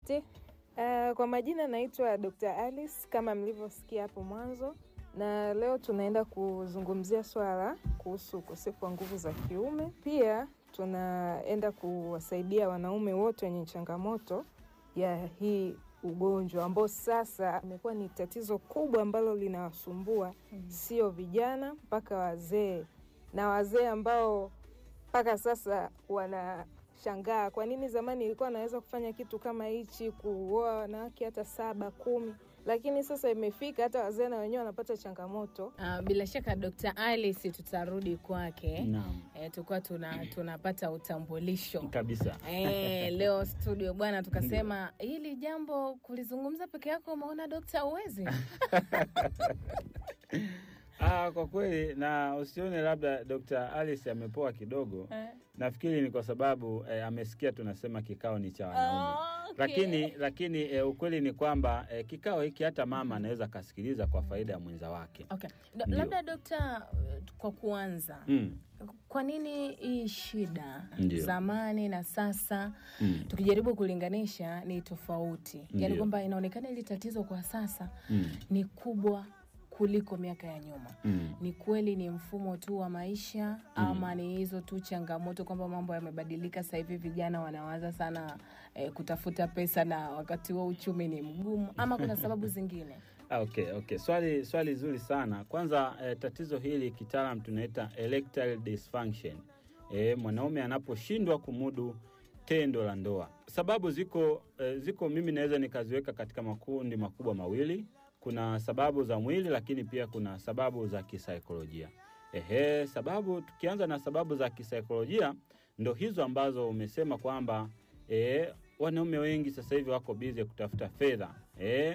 Asante. Uh, kwa majina naitwa Dr. Alice kama mlivyosikia hapo mwanzo, na leo tunaenda kuzungumzia swala kuhusu ukosefu wa nguvu za kiume. Pia tunaenda kuwasaidia wanaume wote wenye changamoto ya hii ugonjwa ambao sasa imekuwa ni tatizo kubwa ambalo linawasumbua sio vijana mpaka wazee, na wazee ambao mpaka sasa wanashangaa kwa nini zamani ilikuwa anaweza kufanya kitu kama hichi, kuoa wanawake hata saba kumi, lakini sasa imefika hata wazee na wenyewe wanapata changamoto. Uh, bila shaka Dr. Alice tutarudi kwake. Naam. Eh, tulikuwa tuna, tunapata utambulisho kabisa Eh, leo studio bwana, tukasema hili jambo kulizungumza peke yako, umeona dokta uwezi? Ah, kwa kweli na usione labda Dr. Alice amepoa kidogo. Nafikiri ni kwa sababu eh, amesikia tunasema kikao ni cha wanaume. Oh, okay. Lakini lakini eh, ukweli ni kwamba eh, kikao hiki hata mama anaweza akasikiliza kwa faida ya mwenza wake. Okay. Do, Ndio. labda dokta, eh, kwa kuanza Mm. kwa nini hii shida Ndio. zamani na sasa Mm. tukijaribu kulinganisha ni tofauti, yaani Ndio. kwamba inaonekana hili tatizo kwa sasa Mm. ni kubwa kuliko miaka ya nyuma. Mm. Ni kweli ni mfumo tu wa maisha ama ni hizo tu changamoto kwamba mambo yamebadilika sasa hivi, vijana wanawaza sana eh, kutafuta pesa na wakati huo uchumi ni mgumu, ama kuna sababu zingine? Ah, Okay, okay. Swali swali zuri sana. Kwanza eh, tatizo hili kitaalam tunaita erectile dysfunction. Eh, mwanaume anaposhindwa kumudu tendo la ndoa. Sababu ziko eh, ziko mimi naweza nikaziweka katika makundi makubwa mawili. Kuna sababu za mwili lakini pia kuna sababu za kisaikolojia. Ehe, sababu tukianza na sababu za kisaikolojia ndo hizo ambazo umesema kwamba eh, wanaume wengi sasa hivi wako bize kutafuta fedha. Eh,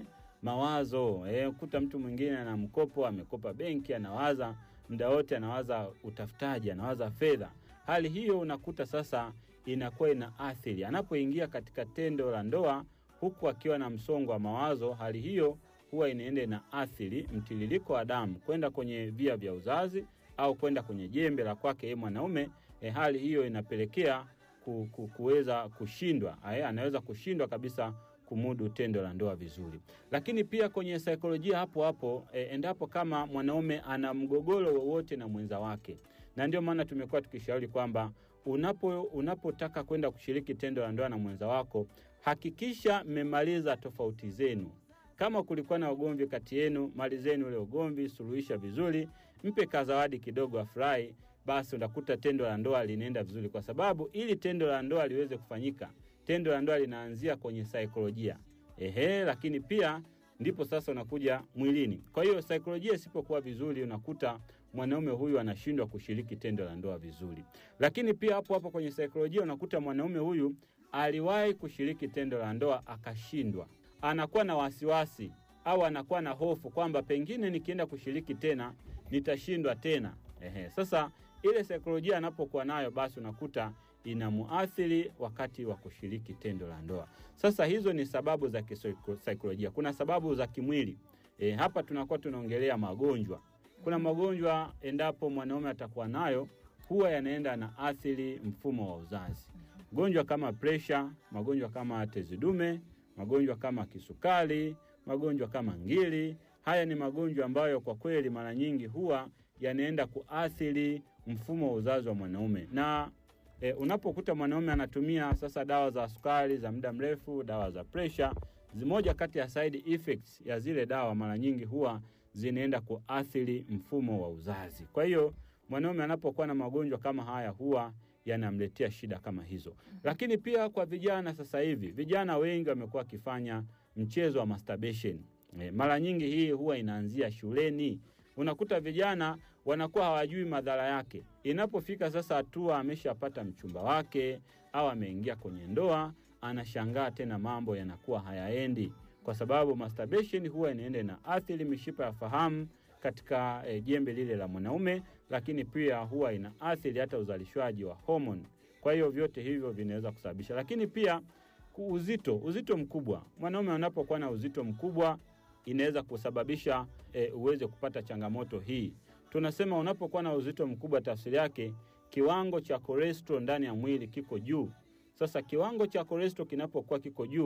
mawazo eh, kuta mtu mwingine ana mkopo amekopa benki anawaza muda wote anawaza utafutaji anawaza fedha hali hiyo unakuta sasa inakuwa ina athiri anapoingia katika tendo la ndoa huku akiwa na msongo wa mawazo hali hiyo huwa inaenda ina athiri mtiririko wa damu kwenda kwenye via vya uzazi au kwenda kwenye jembe la kwake yeye mwanaume eh, hali hiyo inapelekea ku, ku, kuweza kushindwa eh, anaweza kushindwa kabisa kumudu tendo la ndoa vizuri. Lakini pia kwenye saikolojia hapo hapo e, endapo kama mwanaume ana mgogoro wowote na mwenza wake, na ndio maana tumekuwa tukishauri kwamba unapo unapotaka kwenda kushiriki tendo la ndoa na mwenza wako, hakikisha mmemaliza tofauti zenu. Kama kulikuwa na ugomvi kati yenu, malizeni ule ugomvi, suluhisha vizuri, mpe kazawadi kidogo afurahi, basi unakuta tendo la ndoa linaenda vizuri, kwa sababu ili tendo la ndoa liweze kufanyika tendo la ndoa linaanzia kwenye saikolojia ehe, lakini pia ndipo sasa unakuja mwilini. Kwa hiyo saikolojia isipokuwa vizuri, unakuta mwanaume huyu anashindwa kushiriki tendo la ndoa vizuri. Lakini pia hapo hapo kwenye saikolojia unakuta mwanaume huyu aliwahi kushiriki tendo la ndoa akashindwa, anakuwa na wasiwasi au anakuwa na hofu kwamba pengine nikienda kushiriki tena nitashindwa tena. Ehe, sasa ile saikolojia anapokuwa nayo, basi unakuta inamuathiri wakati wa kushiriki tendo la ndoa. Sasa hizo ni sababu za kisaikolojia. Kuna sababu za kimwili. E, hapa tunakuwa tunaongelea magonjwa. Kuna magonjwa endapo mwanaume atakuwa nayo huwa yanaenda na athiri mfumo wa uzazi. Magonjwa kama presha, magonjwa kama tezi dume, magonjwa kama kisukari, magonjwa kama ngiri. Haya ni magonjwa ambayo kwa kweli mara nyingi huwa yanaenda kuathiri mfumo wa uzazi wa mwanaume na e, unapokuta mwanaume anatumia sasa dawa za sukari za muda mrefu, dawa za presha, zimoja kati ya side effects ya zile dawa mara nyingi huwa zinaenda kuathiri mfumo wa uzazi. Kwa hiyo mwanaume anapokuwa na magonjwa kama haya huwa yanamletea shida kama hizo. Lakini pia kwa vijana sasa hivi, vijana wengi wamekuwa wakifanya mchezo wa masturbation. E, mara nyingi hii huwa inaanzia shuleni. Unakuta vijana wanakuwa hawajui madhara yake. Inapofika sasa hatua ameshapata mchumba wake au ameingia kwenye ndoa, anashangaa tena mambo yanakuwa hayaendi, kwa sababu masturbation huwa inaenda na athiri mishipa ya fahamu katika e, jembe lile la mwanaume, lakini pia huwa ina athiri hata uzalishwaji wa homoni. Kwa hiyo vyote hivyo vinaweza kusababisha, lakini pia ku- uzito, uzito mkubwa. Mwanaume anapokuwa na uzito mkubwa inaweza kusababisha e, uweze kupata changamoto hii. Tunasema unapokuwa na uzito mkubwa, tafsiri yake kiwango cha cholesterol ndani ya mwili kiko juu. Sasa kiwango cha cholesterol kinapokuwa kiko juu,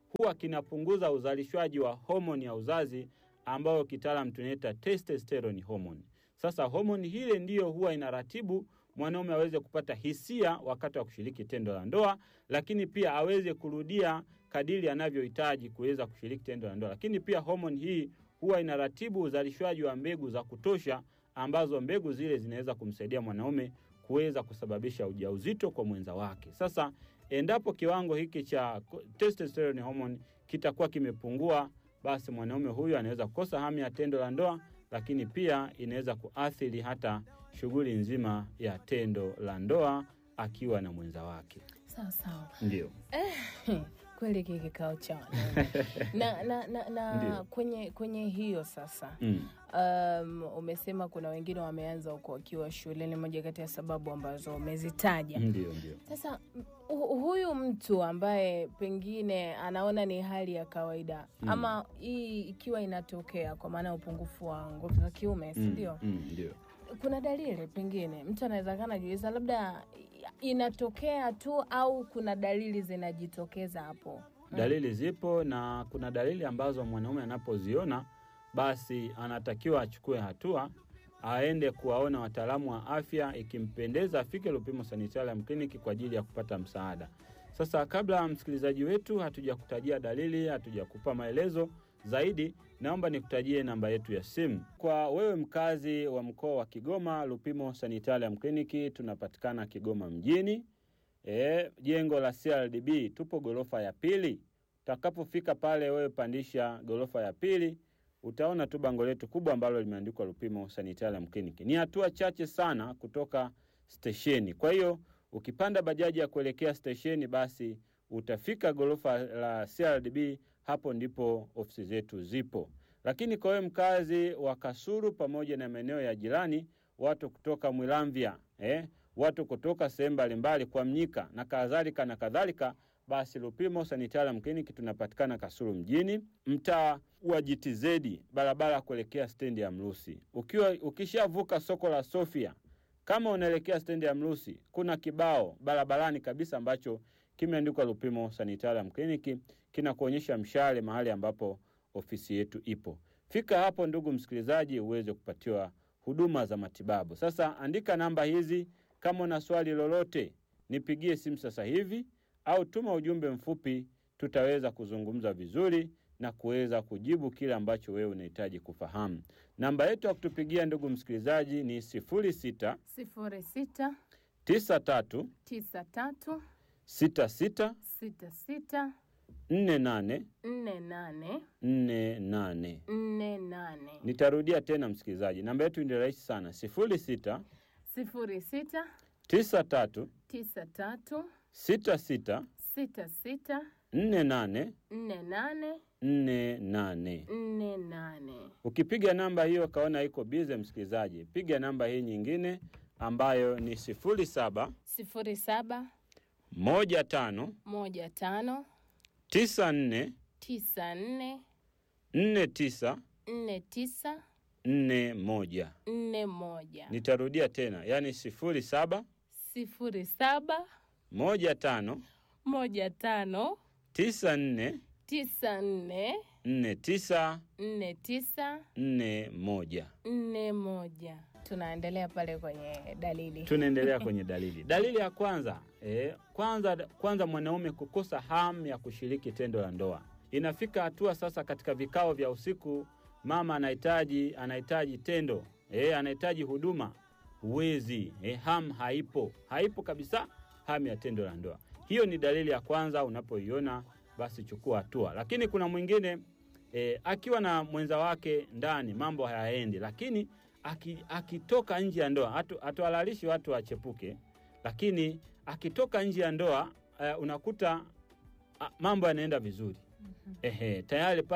huwa kinapunguza uzalishwaji wa homoni ya uzazi ambayo kitaalam tunaita testosterone hormone. Sasa homoni hile ndiyo huwa inaratibu mwanaume aweze kupata hisia wakati wa kushiriki tendo la ndoa, lakini pia aweze kurudia kadiri anavyohitaji kuweza kushiriki tendo la ndoa. Lakini pia homoni hii huwa inaratibu uzalishwaji wa mbegu za kutosha, ambazo mbegu zile zinaweza kumsaidia mwanaume kuweza kusababisha ujauzito kwa mwenza wake. Sasa endapo kiwango hiki cha testosterone hormone kitakuwa kimepungua, basi mwanaume huyu anaweza kukosa hamu ya tendo la ndoa, lakini pia inaweza kuathiri hata shughuli nzima ya tendo la ndoa akiwa na mwenza wake. sawa sawa Ndio. kweli hiki kikao cha wanaume. na, na, na, na Ndio. kwenye kwenye hiyo sasa Mm. um, umesema kuna wengine wameanza huko wakiwa shuleni moja kati ya sababu ambazo umezitaja Ndio, ndio. sasa m- hu- huyu mtu ambaye pengine anaona ni hali ya kawaida Mm. ama hii ikiwa inatokea kwa maana ya upungufu wa nguvu za kiume si Mm, ndio mm, ndio. kuna dalili pengine mtu anaweza kana najiuliza labda inatokea tu au kuna dalili zinajitokeza hapo Dalili zipo na kuna dalili ambazo mwanaume anapoziona basi anatakiwa achukue hatua, aende kuwaona wataalamu wa afya, ikimpendeza afike Lupimo Sanitarium Clinic kwa ajili ya kupata msaada. Sasa kabla msikilizaji wetu hatujakutajia dalili, hatujakupa maelezo zaidi, naomba nikutajie namba yetu ya simu. Kwa wewe mkazi wa mkoa wa Kigoma, Lupimo Sanitarium Clinic tunapatikana Kigoma mjini, e, jengo la CRDB, tupo gorofa ya pili. Utakapofika pale, wewe pandisha gorofa ya pili, utaona tu bango letu kubwa ambalo limeandikwa Lupimo Sanitarium Clinic. Ni hatua chache sana kutoka stesheni. Kwa hiyo ukipanda bajaji ya kuelekea stesheni, basi utafika gorofa la CRDB, hapo ndipo ofisi zetu zipo. Lakini kwa wewe mkazi wa Kasuru pamoja na maeneo ya jirani, watu kutoka Mwilamvya eh, watu kutoka sehemu mbalimbali kwa Mnyika na kadhalika na kadhalika, basi Lupimo Sanitarium Clinic tunapatikana Kasulu mjini, mtaa wa GTZ, barabara ya kuelekea stendi ya Mrusi. Ukiwa ukishavuka soko la Sofia, kama unaelekea stendi ya Mrusi, kuna kibao barabarani kabisa ambacho kimeandikwa Lupimo Sanitarium Clinic, kinakuonyesha mshale mahali ambapo ofisi yetu ipo. Fika hapo, ndugu msikilizaji, uweze kupatiwa huduma za matibabu. Sasa andika namba hizi, kama una swali lolote nipigie simu sasa hivi au tuma ujumbe mfupi, tutaweza kuzungumza vizuri na kuweza kujibu kile ambacho wewe unahitaji kufahamu. Namba yetu ya kutupigia ndugu msikilizaji ni 06 sifuri sita 93 tisa tatu 66 sita sita 48 nne nane 48. nne nane Nitarudia tena msikilizaji, namba yetu ni rahisi sana, 06 sifuri sita 93 tisa tatu 66 sita sita 48 nne nane 48. nne nane Ukipiga namba hiyo ukaona iko bize, msikilizaji, piga namba hii nyingine ambayo ni 07 sifuri saba 15 moja tano 94 tisa nne 49 nne tisa 41. nne moja Nitarudia tena, yaani 07 sifuri saba 15 moja tano 94 tisa nne 49 nne tisa 41. nne moja tunaendelea pale kwenye dalili Tunaendelea kwenye dalili. Dalili ya kwanza eh, kwanza kwanza mwanaume kukosa hamu ya kushiriki tendo la ndoa. Inafika hatua sasa katika vikao vya usiku, mama anahitaji anahitaji tendo eh, anahitaji huduma, huwezi eh, hamu haipo, haipo kabisa hamu ya tendo la ndoa. Hiyo ni dalili ya kwanza. Unapoiona basi chukua hatua. Lakini kuna mwingine eh, akiwa na mwenza wake ndani mambo hayaendi, lakini aki- akitoka nje ya ndoa, hatu- hatuhalalishi watu wachepuke, lakini akitoka nje ya ndoa uh, unakuta uh, mambo yanaenda vizuri. Ehe, tayari pa